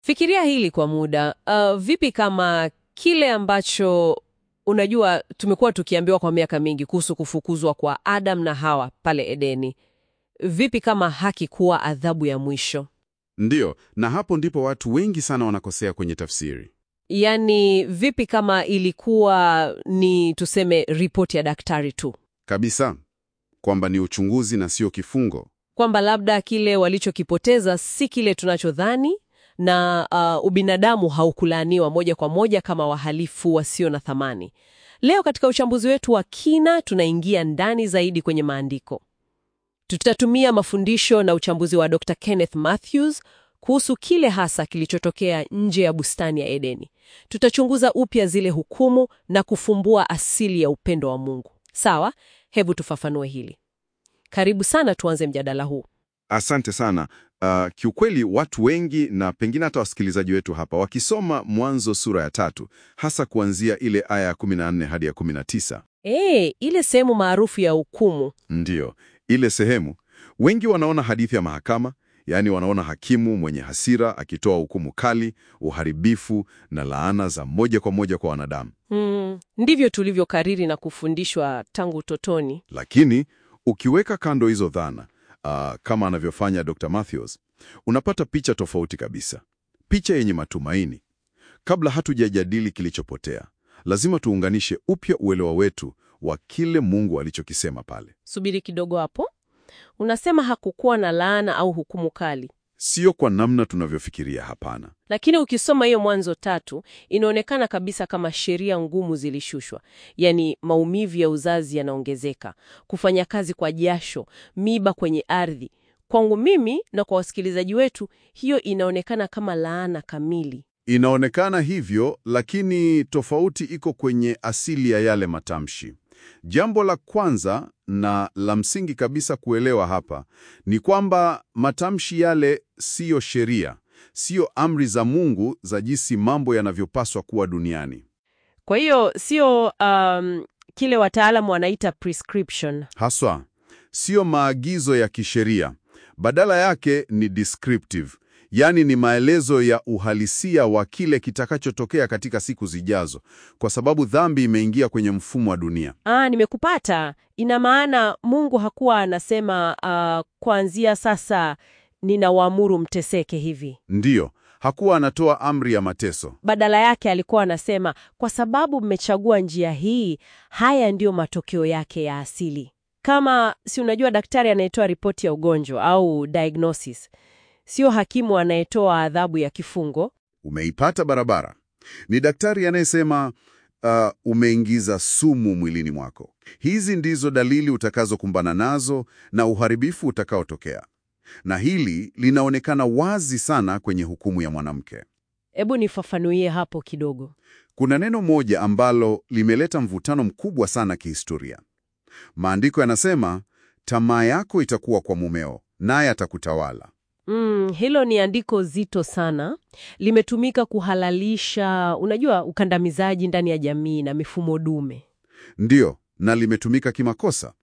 Fikiria hili kwa muda. Uh, vipi kama kile ambacho unajua tumekuwa tukiambiwa kwa miaka mingi kuhusu kufukuzwa kwa Adam na Hawa pale Edeni, vipi kama hakikuwa adhabu ya mwisho? Ndiyo, na hapo ndipo watu wengi sana wanakosea kwenye tafsiri. Yaani, vipi kama ilikuwa ni tuseme ripoti ya daktari tu, Kabisa. Kwamba ni uchunguzi na sio kifungo. kwamba labda kile walichokipoteza si kile tunachodhani na uh, ubinadamu haukulaaniwa moja kwa moja kama wahalifu wasio na thamani. Leo katika uchambuzi wetu wa kina tunaingia ndani zaidi kwenye maandiko. Tutatumia mafundisho na uchambuzi wa Dr. Kenneth Mathews kuhusu kile hasa kilichotokea nje ya bustani ya Edeni. Tutachunguza upya zile hukumu na kufumbua asili ya upendo wa Mungu. Sawa, hebu tufafanue hili. Karibu sana, tuanze mjadala huu. Asante sana. Uh, kiukweli watu wengi na pengine hata wasikilizaji wetu hapa wakisoma Mwanzo sura ya tatu hasa kuanzia ile aya ya 14 hadi ya 19, Eh, ile sehemu maarufu ya hukumu. ndiyo ile sehemu, wengi wanaona hadithi ya mahakama, yaani wanaona hakimu mwenye hasira akitoa hukumu kali, uharibifu na laana za moja kwa moja kwa wanadamu. Mm, ndivyo tulivyokariri na kufundishwa tangu utotoni. Lakini ukiweka kando hizo dhana uh, kama anavyofanya Dr. Matthews, unapata picha tofauti kabisa, picha yenye matumaini. Kabla hatujajadili kilichopotea, lazima tuunganishe upya uelewa wetu wa kile Mungu alichokisema pale. Subiri kidogo hapo. Unasema hakukuwa na laana au hukumu kali, Sio kwa namna tunavyofikiria, hapana. lakini ukisoma hiyo Mwanzo tatu inaonekana kabisa kama sheria ngumu zilishushwa, yaani maumivu ya uzazi yanaongezeka, kufanya kazi kwa jasho, miba kwenye ardhi. Kwangu mimi na kwa wasikilizaji wetu, hiyo inaonekana kama laana kamili. Inaonekana hivyo, lakini tofauti iko kwenye asili ya yale matamshi. Jambo la kwanza na la msingi kabisa kuelewa hapa ni kwamba matamshi yale siyo sheria, siyo amri za Mungu za jinsi mambo yanavyopaswa kuwa duniani. Kwa hiyo sio um, kile wataalamu wanaita prescription. Haswa siyo maagizo ya kisheria, badala yake ni descriptive, yaani ni maelezo ya uhalisia wa kile kitakachotokea katika siku zijazo, kwa sababu dhambi imeingia kwenye mfumo wa dunia. Ah, nimekupata. Ina maana Mungu hakuwa anasema uh, kuanzia sasa ninawaamuru mteseke hivi. Ndiyo, hakuwa anatoa amri ya mateso. Badala yake alikuwa anasema kwa sababu mmechagua njia hii, haya ndiyo matokeo yake ya asili. Kama si unajua, daktari anayetoa ripoti ya ugonjwa au diagnosis, sio hakimu anayetoa adhabu ya kifungo. Umeipata barabara. Ni daktari anayesema uh, umeingiza sumu mwilini mwako. Hizi ndizo dalili utakazokumbana nazo na uharibifu utakaotokea. Na hili linaonekana wazi sana kwenye hukumu ya mwanamke. Hebu nifafanuie hapo kidogo. Kuna neno moja ambalo limeleta mvutano mkubwa sana kihistoria. Maandiko yanasema, tamaa yako itakuwa kwa mumeo, naye atakutawala. Mm, hilo ni andiko zito sana. Limetumika kuhalalisha, unajua, ukandamizaji ndani ya jamii na mifumo dume. Ndiyo, na limetumika kimakosa.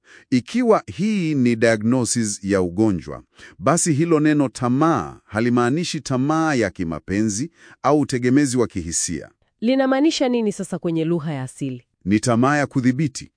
Ikiwa hii ni diagnosis ya ugonjwa, basi hilo neno tamaa halimaanishi tamaa ya kimapenzi au utegemezi wa kihisia. Linamaanisha nini sasa kwenye lugha ya asili? Ni tamaa ya kudhibiti,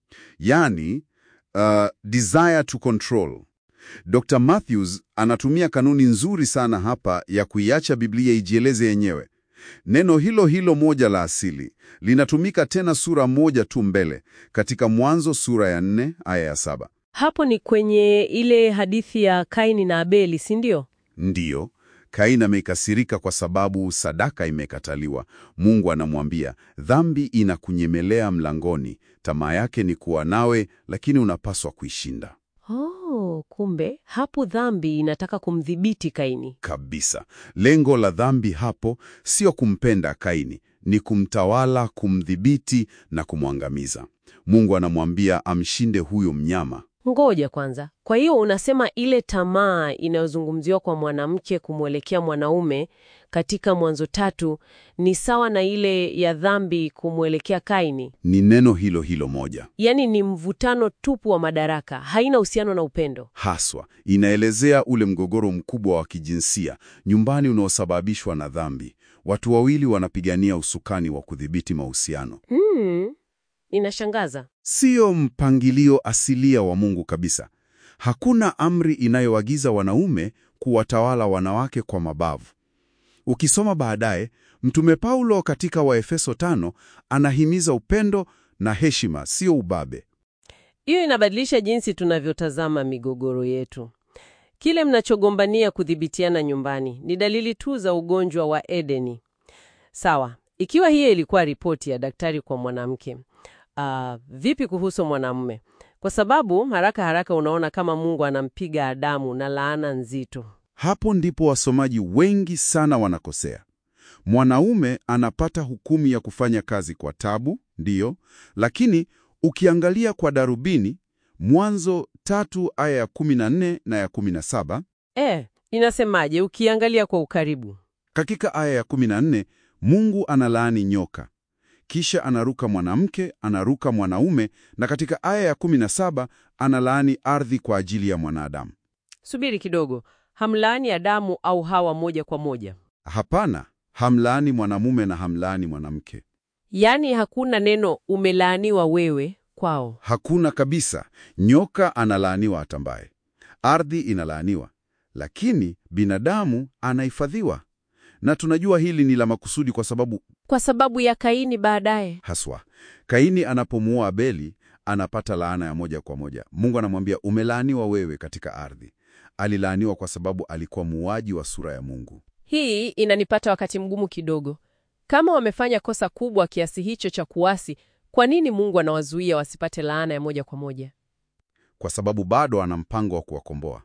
yaani uh, desire to control. Dr. Matthews anatumia kanuni nzuri sana hapa ya kuiacha Biblia ijieleze yenyewe. Neno hilo hilo moja la asili linatumika tena sura moja tu mbele katika Mwanzo sura ya nne aya ya saba. Hapo ni kwenye ile hadithi ya Kaini na Abeli, si ndio? Ndiyo, Kaini amekasirika kwa sababu sadaka imekataliwa. Mungu anamwambia, dhambi inakunyemelea mlangoni, tamaa yake ni kuwa nawe, lakini unapaswa kuishinda. Oh, kumbe hapo dhambi inataka kumdhibiti Kaini. Kabisa. Lengo la dhambi hapo sio kumpenda Kaini, ni kumtawala, kumdhibiti na kumwangamiza. Mungu anamwambia amshinde huyo mnyama. Ngoja kwanza. Kwa hiyo unasema ile tamaa inayozungumziwa kwa mwanamke kumwelekea mwanaume katika Mwanzo tatu ni sawa na ile ya dhambi kumwelekea Kaini? Ni neno hilo hilo moja Yaani ni mvutano tupu wa madaraka, haina uhusiano na upendo. haswa, inaelezea ule mgogoro mkubwa wa kijinsia nyumbani unaosababishwa na dhambi. Watu wawili wanapigania usukani wa kudhibiti mahusiano. Hmm, inashangaza. Siyo mpangilio asilia wa Mungu kabisa. Hakuna amri inayoagiza wanaume kuwatawala wanawake kwa mabavu. Ukisoma baadaye, Mtume Paulo katika Waefeso tano anahimiza upendo na heshima, sio ubabe. Hiyo inabadilisha jinsi tunavyotazama migogoro yetu. Kile mnachogombania kudhibitiana nyumbani ni dalili tu za ugonjwa wa Edeni. Sawa, ikiwa hiyo ilikuwa ripoti ya daktari kwa mwanamke, ah, vipi kuhusu mwanamume? Kwa sababu haraka haraka unaona kama Mungu anampiga Adamu na laana nzito. Hapo ndipo wasomaji wengi sana wanakosea. Mwanaume anapata hukumu ya kufanya kazi kwa tabu, ndiyo, lakini ukiangalia kwa darubini, Mwanzo tatu aya ya 14 na ya 17, Eh, inasemaje ukiangalia kwa ukaribu? katika aya ya 14 Mungu analaani nyoka, kisha anaruka mwanamke, anaruka mwanaume, na katika aya ya 17 analaani ardhi kwa ajili ya mwanadamu. Subiri kidogo, hamlaani Adamu au Hawa moja kwa moja? Hapana, hamlaani mwanamume na hamlaani mwanamke. Yaani hakuna neno umelaaniwa wewe kwao. Hakuna kabisa. Nyoka analaaniwa atambaye, ardhi inalaaniwa, lakini binadamu anahifadhiwa. Na tunajua hili ni la makusudi kwa sababu Kwa sababu ya Kaini baadaye. haswa Kaini anapomuoa Abeli anapata laana ya moja kwa moja. Mungu anamwambia umelaaniwa wewe katika ardhi. Alilaaniwa kwa sababu alikuwa muuaji wa sura ya Mungu. Hii inanipata wakati mgumu kidogo. Kama wamefanya kosa kubwa kiasi hicho cha kuasi, kwa nini Mungu anawazuia wasipate laana ya moja kwa moja? kwa sababu bado ana mpango wa kuwakomboa.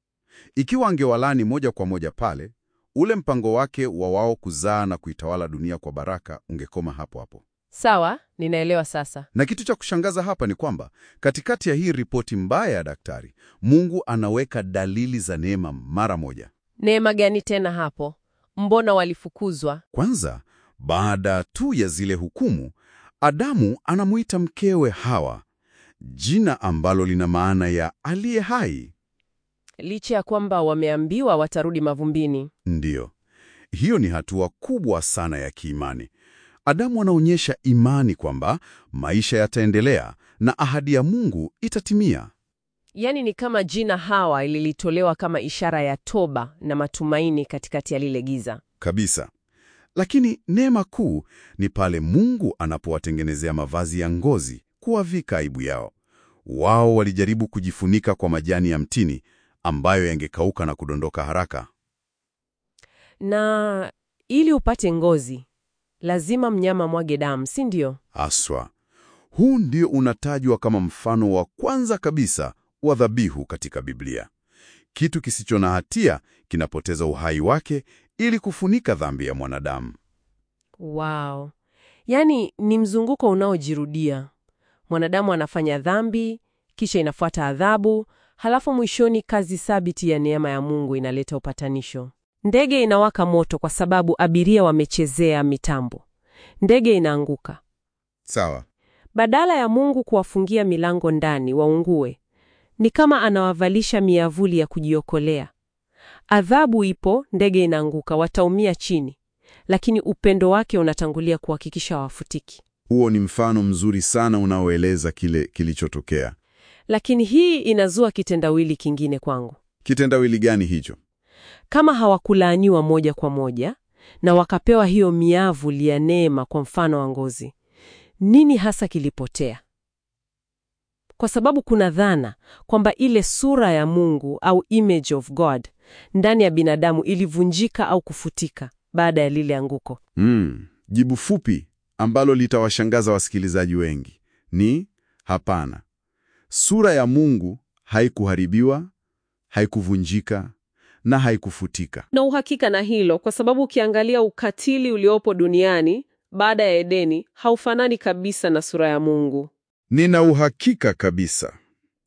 Ikiwa angewalaani moja kwa moja pale, ule mpango wake wa wao kuzaa na kuitawala dunia kwa baraka ungekoma hapo hapo. Sawa, ninaelewa sasa. Na kitu cha kushangaza hapa ni kwamba katikati ya hii ripoti mbaya ya daktari, Mungu anaweka dalili za neema mara moja. Neema gani tena hapo? Mbona walifukuzwa? Kwanza, baada tu ya zile hukumu, Adamu anamuita mkewe Hawa, jina ambalo lina maana ya aliye hai. Licha ya kwamba wameambiwa watarudi mavumbini. Ndiyo, hiyo ni hatua kubwa sana ya kiimani. Adamu anaonyesha imani kwamba maisha yataendelea na ahadi ya Mungu itatimia. Yaani ni kama jina Hawa lilitolewa kama ishara ya toba na matumaini katikati ya lile giza. Kabisa. Lakini neema kuu ni pale Mungu anapowatengenezea mavazi ya ngozi kuwavika aibu yao. Wao walijaribu kujifunika kwa majani ya mtini ambayo yangekauka na kudondoka haraka. Na ili upate ngozi, lazima mnyama mwage damu, si ndio? Aswa. Huu ndio unatajwa kama mfano wa kwanza kabisa wa dhabihu katika Biblia. Kitu kisicho na hatia kinapoteza uhai wake ili kufunika dhambi ya mwanadamu. Wow. Yaani ni mzunguko unaojirudia. Mwanadamu anafanya dhambi, kisha inafuata adhabu, halafu mwishoni kazi thabiti ya neema ya Mungu inaleta upatanisho. Ndege inawaka moto kwa sababu abiria wamechezea mitambo. Ndege inaanguka. Sawa. Badala ya Mungu kuwafungia milango ndani waungue, ni kama anawavalisha miavuli ya kujiokolea. Adhabu ipo, ndege inaanguka, wataumia chini, lakini upendo wake unatangulia kuhakikisha hawafutiki. Huo ni mfano mzuri sana unaoeleza kile kilichotokea. Lakini hii inazua kitendawili kingine kwangu. Kitendawili gani hicho? Kama hawakulaaniwa moja kwa moja na wakapewa hiyo miavuli ya neema, kwa mfano wa ngozi, nini hasa kilipotea? Kwa sababu kuna dhana kwamba ile sura ya Mungu au image of God ndani ya binadamu ilivunjika au kufutika baada ya lile anguko. Mm, jibu fupi ambalo litawashangaza wasikilizaji wengi ni hapana. Sura ya Mungu haikuharibiwa, haikuvunjika na haikufutika. Na uhakika na hilo kwa sababu ukiangalia ukatili uliopo duniani baada ya Edeni haufanani kabisa na sura ya Mungu. Nina uhakika kabisa.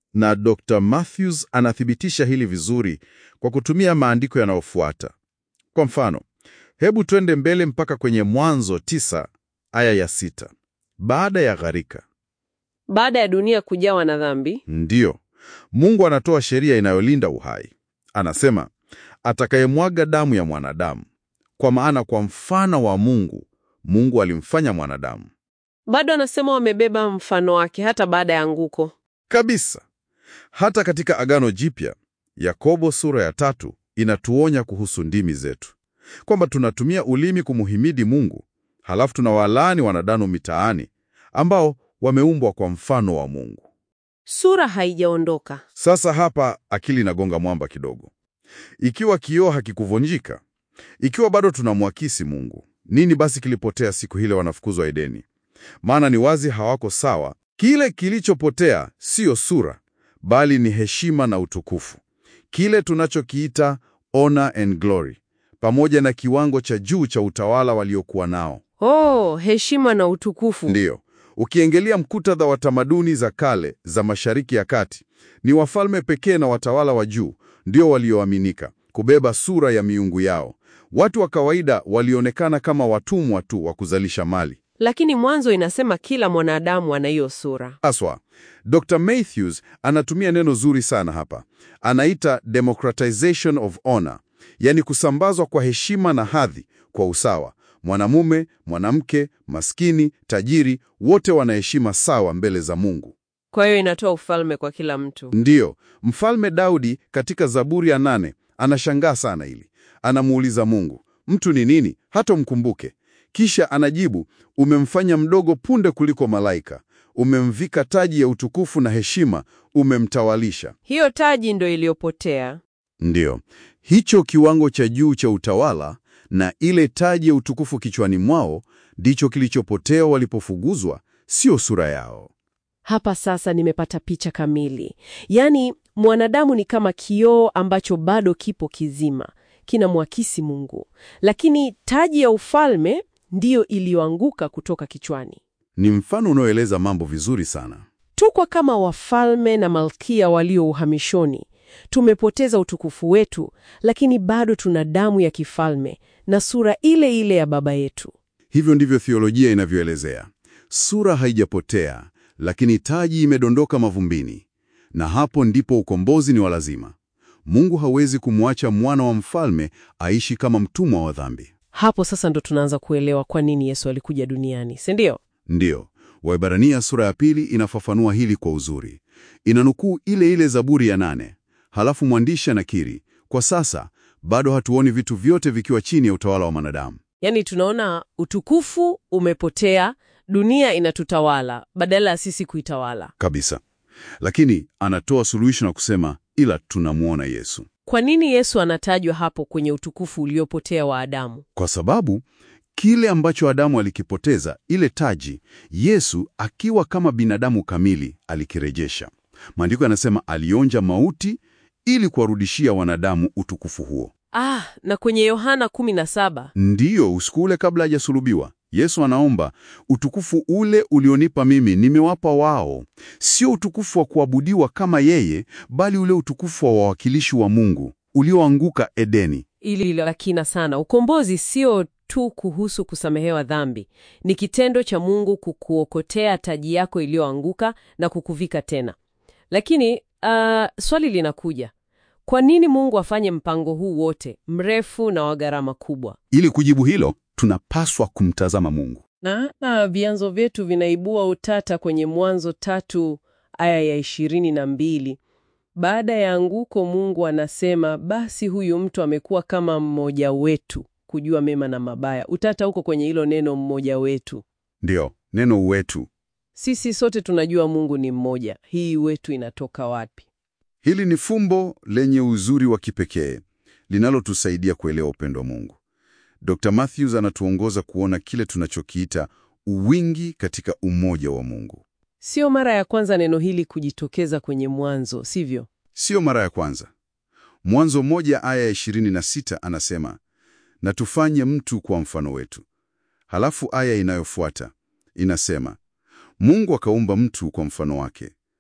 na Dr. Matthews anathibitisha hili vizuri kwa kutumia maandiko yanayofuata. Kwa mfano, hebu twende mbele mpaka kwenye Mwanzo tisa aya ya sita. Baada ya gharika, Baada ya dunia kujawa na dhambi, ndiyo Mungu anatoa sheria inayolinda uhai. Anasema, atakayemwaga damu ya mwanadamu, kwa maana kwa mfano wa Mungu, Mungu alimfanya mwanadamu. bado anasema wamebeba mfano wake hata baada ya anguko. Kabisa. Hata katika Agano Jipya, Yakobo sura ya tatu inatuonya kuhusu ndimi zetu, kwamba tunatumia ulimi kumuhimidi Mungu, halafu tunawalaani wanadamu mitaani ambao wameumbwa kwa mfano wa Mungu. Sura haijaondoka. Sasa hapa akili inagonga mwamba kidogo. Ikiwa kioo hakikuvunjika, ikiwa bado tunamwakisi Mungu, nini basi kilipotea siku ile wanafukuzwa Edeni? Maana ni wazi hawako sawa. Kile kilichopotea siyo sura, bali ni heshima na utukufu, kile tunachokiita honor and glory, pamoja na kiwango cha juu cha utawala waliokuwa nao. Oh, heshima na utukufu. Ndiyo, ukiangalia mkutadha wa tamaduni za kale za Mashariki ya Kati, ni wafalme pekee na watawala wa juu ndio walioaminika kubeba sura ya miungu yao. Watu wa kawaida walionekana kama watumwa tu wa kuzalisha mali. Lakini Mwanzo inasema kila mwanadamu ana hiyo sura. Haswa, Dr. Matthews anatumia neno zuri sana hapa. Anaita democratization of honor, yaani kusambazwa kwa heshima na hadhi kwa usawa. Mwanamume, mwanamke, maskini, tajiri, wote wana heshima sawa mbele za Mungu. Kwa hiyo inatoa ufalme kwa kila mtu. Ndiyo, Mfalme Daudi katika Zaburi ya nane anashangaa sana hili. Anamuuliza Mungu, mtu ni nini hata umkumbuke? Kisha anajibu, umemfanya mdogo punde kuliko malaika, umemvika taji ya utukufu na heshima, umemtawalisha. Hiyo taji ndo iliyopotea. Ndiyo, hicho kiwango cha juu cha utawala na ile taji ya utukufu kichwani mwao ndicho kilichopotea walipofuguzwa, sio sura yao. Hapa sasa nimepata picha kamili. Yaani mwanadamu ni kama kioo ambacho bado kipo kizima, kinamwakisi Mungu, lakini taji ya ufalme ndiyo iliyoanguka kutoka kichwani. Ni mfano unaoeleza mambo vizuri sana. Tukwa kama wafalme na malkia walio uhamishoni. Tumepoteza utukufu wetu, lakini bado tuna damu ya kifalme na sura ile ile ya baba yetu. Hivyo ndivyo theolojia inavyoelezea. Sura haijapotea, lakini taji imedondoka mavumbini, na hapo ndipo ukombozi ni wa lazima. Mungu hawezi kumwacha mwana wa mfalme aishi kama mtumwa wa dhambi. Hapo sasa ndo tunaanza kuelewa kwa nini Yesu alikuja duniani, si ndio? Ndiyo, Waebrania sura ya pili inafafanua hili kwa uzuri. Inanukuu ile ile Zaburi ya nane. Halafu mwandishi anakiri, kwa sasa bado hatuoni vitu vyote vikiwa chini ya utawala wa mwanadamu. Yaani tunaona utukufu umepotea, dunia inatutawala badala ya sisi kuitawala. Kabisa. Lakini anatoa suluhisho na kusema, ila tunamwona Yesu. Kwa nini Yesu anatajwa hapo kwenye utukufu uliopotea wa Adamu? Kwa sababu kile ambacho Adamu alikipoteza, ile taji, Yesu akiwa kama binadamu kamili alikirejesha. Maandiko yanasema alionja mauti ili kuwarudishia wanadamu utukufu huo. Ah, na kwenye Yohana 17 Ndiyo, usiku ule kabla hajasulubiwa, Yesu anaomba, utukufu ule ulionipa mimi nimewapa wao, sio utukufu wa kuabudiwa kama yeye, bali ule utukufu wa wawakilishi wa Mungu ulioanguka Edeni. ili la kina sana. Ukombozi sio tu kuhusu kusamehewa dhambi, ni kitendo cha Mungu kukuokotea taji yako iliyoanguka na kukuvika tena. Lakini ah, swali linakuja, kwa nini Mungu afanye mpango huu wote mrefu na wa gharama kubwa? Ili kujibu hilo, tunapaswa kumtazama Mungu. Na, na vyanzo vyetu vinaibua utata kwenye Mwanzo tatu aya ya ishirini na mbili. Baada ya anguko, Mungu anasema basi huyu mtu amekuwa kama mmoja wetu kujua mema na mabaya. Utata huko kwenye hilo neno mmoja wetu. Ndiyo, neno wetu. Sisi sote tunajua Mungu ni mmoja. Hii wetu inatoka wapi? Hili ni fumbo lenye uzuri wa kipekee linalotusaidia kuelewa upendo wa Mungu. Dr. Matthews anatuongoza kuona kile tunachokiita uwingi katika umoja wa Mungu. Sio mara ya kwanza neno hili kujitokeza kwenye Mwanzo, sivyo? Sio mara ya kwanza. Mwanzo moja aya ya 26 anasema, na tufanye mtu kwa mfano wetu. Halafu aya inayofuata inasema, Mungu akaumba mtu kwa mfano wake.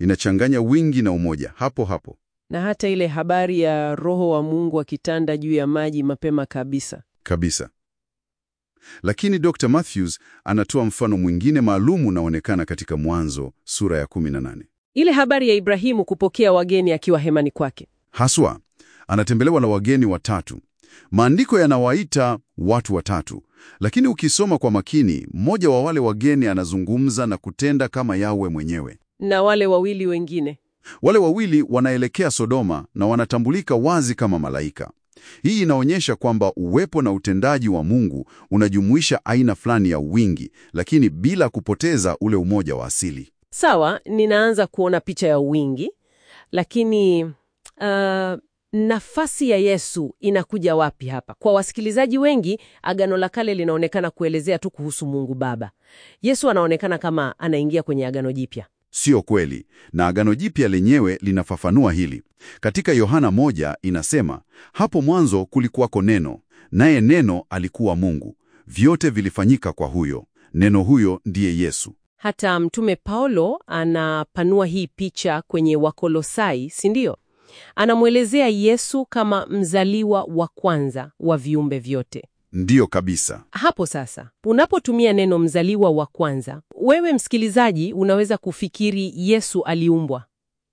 inachanganya wingi na umoja hapo hapo. Na hata ile habari ya Roho wa Mungu akitanda juu ya maji mapema kabisa. Kabisa. Lakini Dr. Matthews anatoa mfano mwingine maalum unaonekana katika Mwanzo sura ya 18. Ile habari ya Ibrahimu kupokea wageni akiwa hemani kwake. Haswa, anatembelewa na wageni watatu. Maandiko yanawaita watu watatu, lakini ukisoma kwa makini, mmoja wa wale wageni anazungumza na kutenda kama Yawe mwenyewe. Na wale wawili wengine. Wale wawili wanaelekea Sodoma na wanatambulika wazi kama malaika. Hii inaonyesha kwamba uwepo na utendaji wa Mungu unajumuisha aina fulani ya wingi, lakini bila kupoteza ule umoja wa asili. Sawa, ninaanza kuona picha ya wingi, lakini uh, nafasi ya Yesu inakuja wapi hapa? Kwa wasikilizaji wengi, Agano la Kale linaonekana kuelezea tu kuhusu Mungu Baba. Yesu anaonekana kama anaingia kwenye Agano Jipya. Sio kweli, na Agano Jipya lenyewe linafafanua hili. Katika Yohana moja inasema, hapo mwanzo kulikuwako Neno, naye Neno alikuwa Mungu. Vyote vilifanyika kwa huyo, Neno huyo ndiye Yesu. Hata Mtume Paulo anapanua hii picha kwenye Wakolosai, si ndio? Anamwelezea Yesu kama mzaliwa wa kwanza wa viumbe vyote. Ndiyo kabisa. Hapo sasa, unapotumia neno mzaliwa wa kwanza, wewe msikilizaji, unaweza kufikiri Yesu aliumbwa,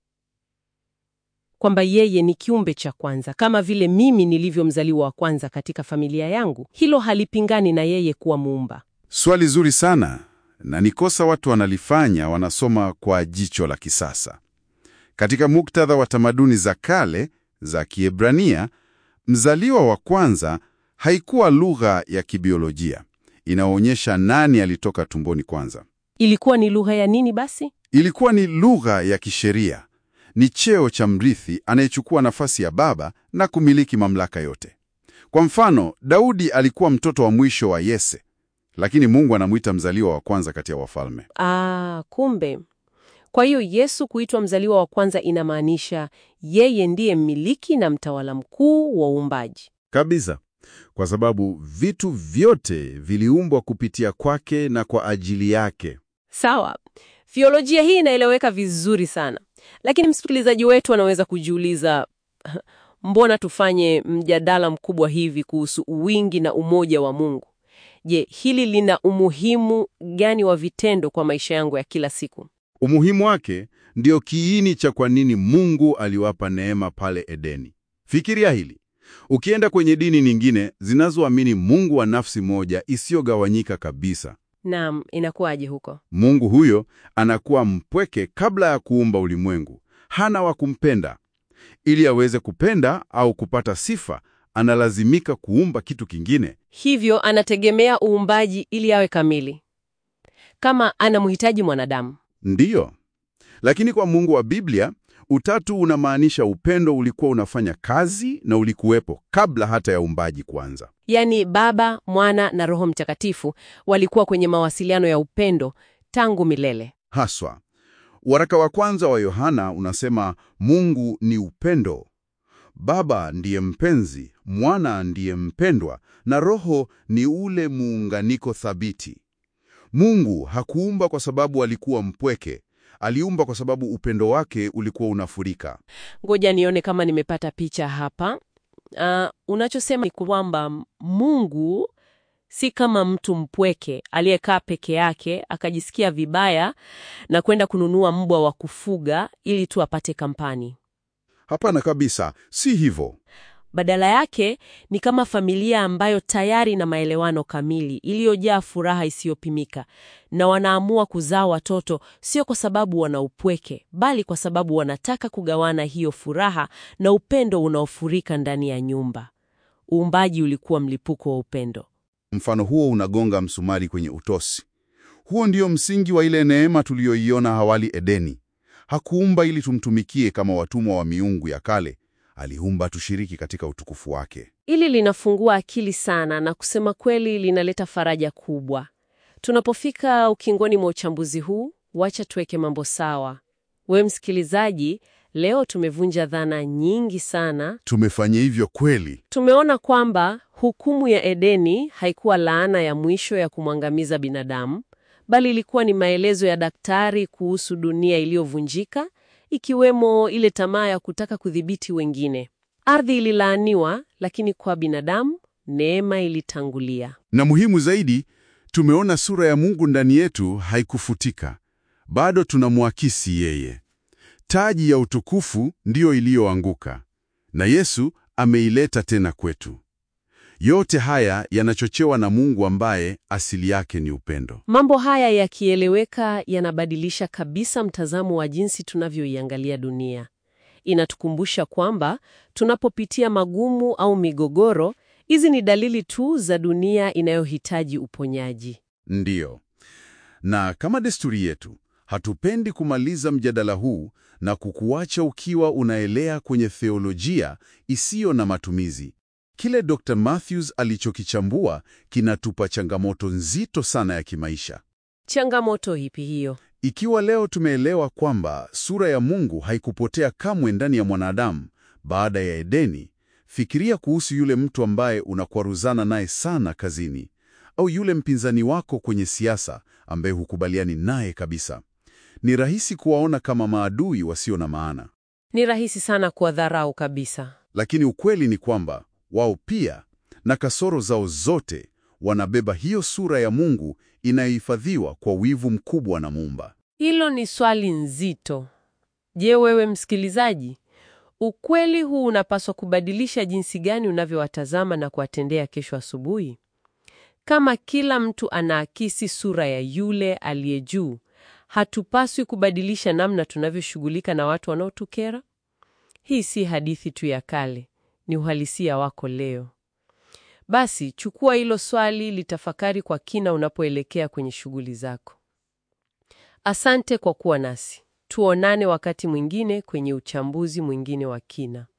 kwamba yeye ni kiumbe cha kwanza, kama vile mimi nilivyo mzaliwa wa kwanza katika familia yangu. Hilo halipingani na yeye kuwa muumba. Swali zuri sana, na ni kosa watu wanalifanya, wanasoma kwa jicho la kisasa. Katika muktadha wa tamaduni za kale za Kiebrania, mzaliwa wa kwanza haikuwa lugha ya kibiolojia inaonyesha nani alitoka tumboni kwanza. Ilikuwa ni lugha ya nini basi? Ilikuwa ni lugha ya kisheria, ni cheo cha mrithi anayechukua nafasi ya baba na kumiliki mamlaka yote. Kwa mfano, Daudi alikuwa mtoto wa mwisho wa Yese, lakini Mungu anamwita mzaliwa wa kwanza kati ya wafalme. Ah, kumbe. Kwa hiyo Yesu kuitwa mzaliwa wa kwanza inamaanisha yeye ndiye mmiliki na mtawala mkuu wa uumbaji. Kabisa, kwa sababu vitu vyote viliumbwa kupitia kwake na kwa ajili yake. Sawa, theolojia hii inaeleweka vizuri sana, lakini msikilizaji wetu anaweza kujiuliza, mbona tufanye mjadala mkubwa hivi kuhusu wingi na umoja wa Mungu? Je, hili lina umuhimu gani wa vitendo kwa maisha yangu ya kila siku? Umuhimu wake ndio kiini cha kwa nini Mungu aliwapa neema pale Edeni. Fikiria hili. Ukienda kwenye dini nyingine zinazoamini Mungu wa nafsi moja isiyogawanyika kabisa, Naam, inakuwaje huko? Mungu huyo anakuwa mpweke kabla ya kuumba ulimwengu. Hana wa kumpenda. Ili aweze kupenda au kupata sifa, analazimika kuumba kitu kingine. Hivyo anategemea uumbaji ili awe kamili, kama anamhitaji mwanadamu. Ndiyo. Lakini kwa Mungu wa Biblia, utatu unamaanisha upendo ulikuwa unafanya kazi na ulikuwepo kabla hata ya uumbaji kuanza. Yaani Baba, Mwana na Roho Mtakatifu walikuwa kwenye mawasiliano ya upendo tangu milele. Haswa, waraka wa kwanza wa Yohana unasema Mungu ni upendo. Baba ndiye mpenzi, Mwana ndiye mpendwa, na Roho ni ule muunganiko thabiti. Mungu hakuumba kwa sababu alikuwa mpweke, aliumba kwa sababu upendo wake ulikuwa unafurika. Ngoja nione kama nimepata picha hapa. Ah, unachosema ni kwamba Mungu si kama mtu mpweke aliyekaa peke yake akajisikia vibaya na kwenda kununua mbwa wa kufuga ili tu apate kampani. Hapana kabisa, si hivyo. Badala yake ni kama familia ambayo tayari ina maelewano kamili, iliyojaa furaha isiyopimika, na wanaamua kuzaa watoto sio kwa sababu wana upweke, bali kwa sababu wanataka kugawana hiyo furaha na upendo unaofurika ndani ya nyumba. Uumbaji ulikuwa mlipuko wa upendo. Mfano huo unagonga msumari kwenye utosi. Huo ndio msingi wa ile neema tuliyoiona awali Edeni. Hakuumba ili tumtumikie kama watumwa wa miungu ya kale, aliumba tushiriki katika utukufu wake. Hili linafungua akili sana na kusema kweli linaleta faraja kubwa. Tunapofika ukingoni mwa uchambuzi huu, wacha tuweke mambo sawa. Wewe msikilizaji, leo tumevunja dhana nyingi sana. Tumefanya hivyo kweli. Tumeona kwamba hukumu ya Edeni haikuwa laana ya mwisho ya kumwangamiza binadamu, bali ilikuwa ni maelezo ya daktari kuhusu dunia iliyovunjika ikiwemo ile tamaa ya kutaka kudhibiti wengine. Ardhi ililaaniwa, lakini kwa binadamu neema ilitangulia. Na muhimu zaidi, tumeona sura ya Mungu ndani yetu haikufutika. Bado tunamwakisi yeye. Taji ya utukufu ndiyo iliyoanguka, na Yesu ameileta tena kwetu. Yote haya yanachochewa na Mungu ambaye asili yake ni upendo. Mambo haya yakieleweka, yanabadilisha kabisa mtazamo wa jinsi tunavyoiangalia dunia. Inatukumbusha kwamba tunapopitia magumu au migogoro, hizi ni dalili tu za dunia inayohitaji uponyaji. Ndiyo. Na kama desturi yetu, hatupendi kumaliza mjadala huu na kukuacha ukiwa unaelea kwenye theolojia isiyo na matumizi. Kile Dr. Matthews alichokichambua kinatupa changamoto nzito sana ya kimaisha. Changamoto ipi hiyo? Ikiwa leo tumeelewa kwamba sura ya Mungu haikupotea kamwe ndani ya mwanadamu baada ya Edeni, fikiria kuhusu yule mtu ambaye unakwaruzana naye sana kazini, au yule mpinzani wako kwenye siasa ambaye hukubaliani naye kabisa. Ni rahisi kuwaona kama maadui wasio na maana, Ni rahisi sana kuwadharau kabisa. lakini ukweli ni kwamba wao pia na kasoro zao zote wanabeba hiyo sura ya Mungu inayohifadhiwa kwa wivu mkubwa na Muumba. Hilo ni swali nzito. Je, wewe msikilizaji, ukweli huu unapaswa kubadilisha jinsi gani unavyowatazama na kuwatendea kesho asubuhi? Kama kila mtu anaakisi sura ya yule aliye juu, hatupaswi kubadilisha namna tunavyoshughulika na watu wanaotukera? Hii si hadithi tu ya kale, ni uhalisia wako leo. Basi chukua hilo swali, litafakari kwa kina unapoelekea kwenye shughuli zako. Asante kwa kuwa nasi. Tuonane wakati mwingine kwenye uchambuzi mwingine wa kina.